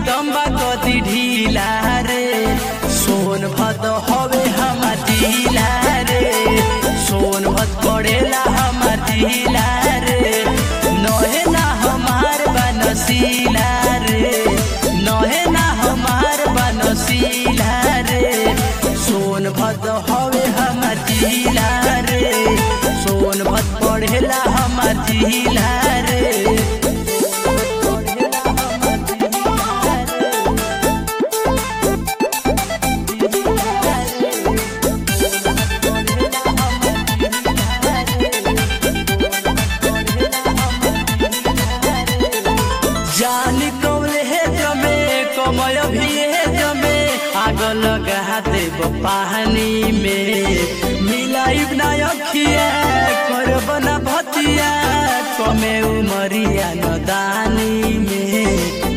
दम्बा कति ढीला रे सोन भद हवे हमार जिला रे सोन भद पड़ेला हमार जिला रे नहे ना हमार बनसीला रे नहे ना हमार बनसीला रे सोन भद हवे हमार जिला रे सोन भद पड़ेला हमार जिला रे जानी कौले हे जमे कमय भी हे जमे आग लगा देव पानी में मिलाइब ना अखिया करब ना भतिया कमे उमरिया नदानी में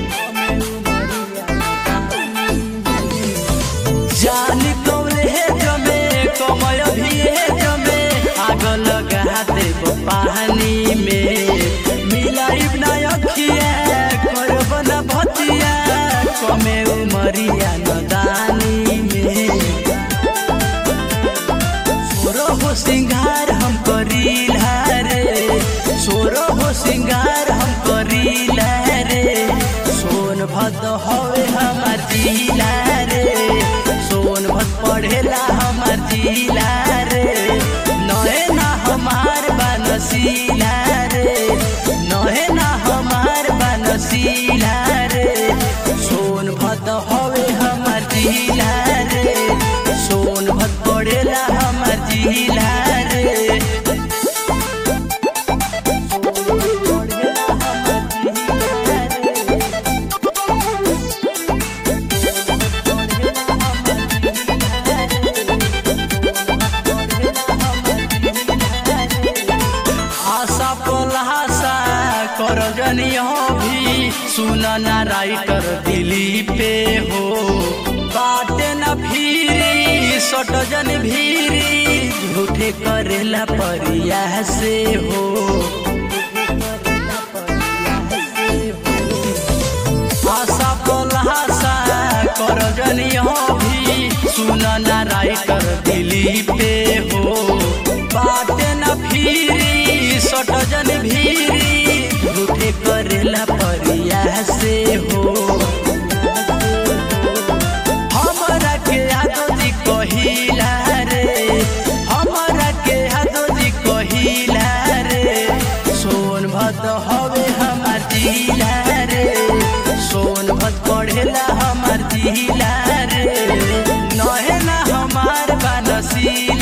जानी कौले हे जमे कमय भी हे जमे आग लगा देव पानी में मिलाइब ना अखिया करब ना भतिया कमे उमरिया नदानी में सोरो हो सिंगार हम करीला रे सोरो हो सिंगार हम करीला रे सोन भद हवे हमार जिला रे सोन भद पढ़ेला हमार जिला रे नहे ना हमार बनसीला रे नहे ना हमार बनसीला रे सोन भद हवे हमार जिला रे सोन भद पड़ेला हमार जिला रे आशा पलासा कर जनी हो भी सुन ना राइटर दिली पे हो बाटे न भीरी सट जन भीरी झूठे करेला परिया से हो आशा पलासा कर जनी हो भी सुन ना राइटर दिली पे हो बाटे न भीरी सट जन भीरी झूठे करेला परिया से हो हमरा के आदोजी कहिला रे हमरा के आदोजी कहिला रे सोन भद हवे हमार जिला रे सोन भद पढ़ेला हमार जिला रे नहे ना हमार बनसी